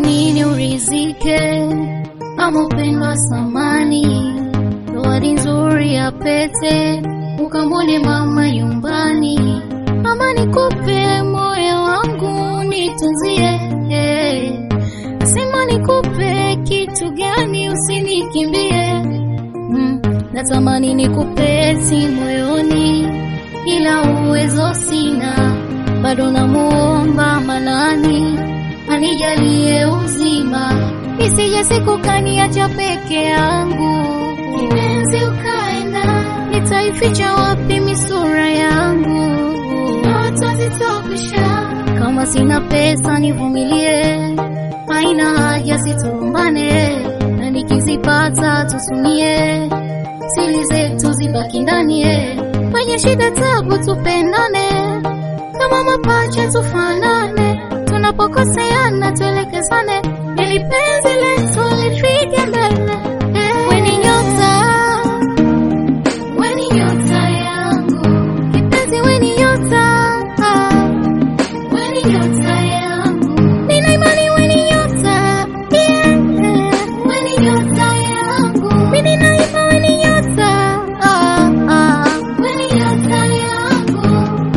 nini urizike ama upendo wa samani, zawadi nzuri ya pete, ukamwone mama nyumbani, ama nikupe moyo wangu nitunzie, sema nikupe kitu gani, usinikimbie mm, natamani nikupe si moyoni, ila uwezo sina, bado namuomba Manani anijalie uzima, isije siku kaniacha peke yangu. Kipenzi ukaenda, nitaificha wapi misura yangu? Ndoto zitokwisha, kama sina pesa nivumilie, haina haja situmbane, na nikizipata tusumie, siri zetu zibaki ndani, kwenye shida tabu tupendane, kama mapacha tufanane tunapokoseana tuelekezane, ili penzi letu lifike mbele. Weni nyota, weni nyota yangu, kipenzi, weni nyota, weni nyota yangu, nina imani weni nyota, yeah. weni nyota yangu, mimi nina imani weni nyota, ah, ah. weni nyota yangu.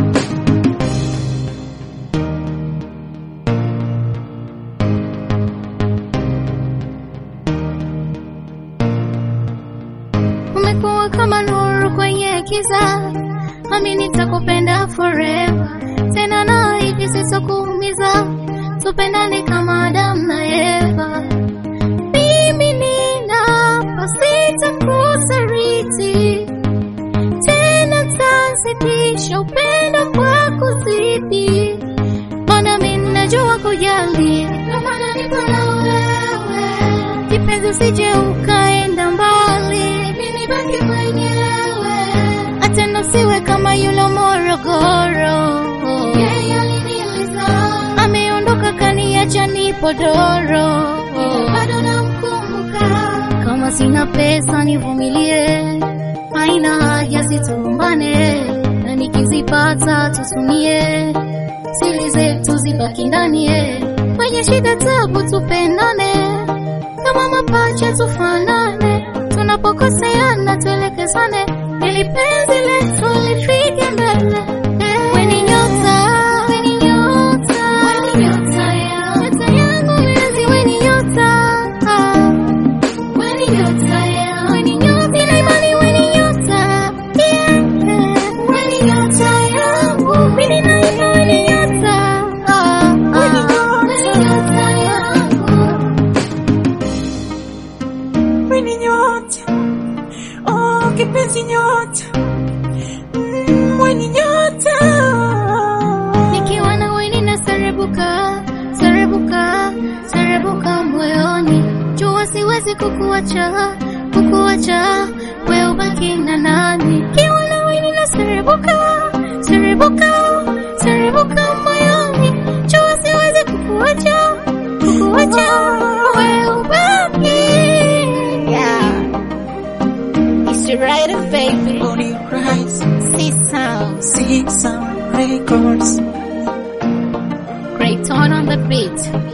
umekuwa kama nuru kwenye kiza, nami nitakupenda forever. Tena naahidi sitokuumiza, tupendane kama Adamu na Eva. Mimi ninapa sitakusaliti, tena tazidisha upendo kwa kuzidi, maana mimi najua kujali, ndio maana nipo na wewe kipenzi, usije ukaenda mbali, mimi baki mwenyewe, atena siwe kama yule Morogoro. Yeye aliniliza, ameondoka kaniacha nipo doro, bado namkumbuka. Kama sina pesa nivumilie, haina haja situmbane, na nikizipata tusumie, siri zetu zibaki ndani, kwenye shida tabu tupendane kama mapacha tufanane, tunapokoseana tuelekezane, ili penzi letu lifike mbele. Weni nyota, weni nyota, weni nyota yangu, nyota yangu mpenzi, weni nyota, ah. weni nyota yangu, weni nyota, nina imani weni nyota, yeah. weni nyota yangu, mimi nina imani weni nyota, ah, ah. weni nyota yangu. Weni nyota, oh kipenzi nyota, mm, weni nyota. Nikiwa na wewe na serebuka, serebuka, serebuka moyoni. Jua siwezi kukuacha, kukuacha, wewe ubaki na nani? Nikiwa na wewe na serebuka, serebuka, serebuka moyoni. Jua siwezi kukuacha, kukuacha, wewe ubaki. Yeah. It's the right baby. Only Christ, See sounds. see some records. Great tone on the beat.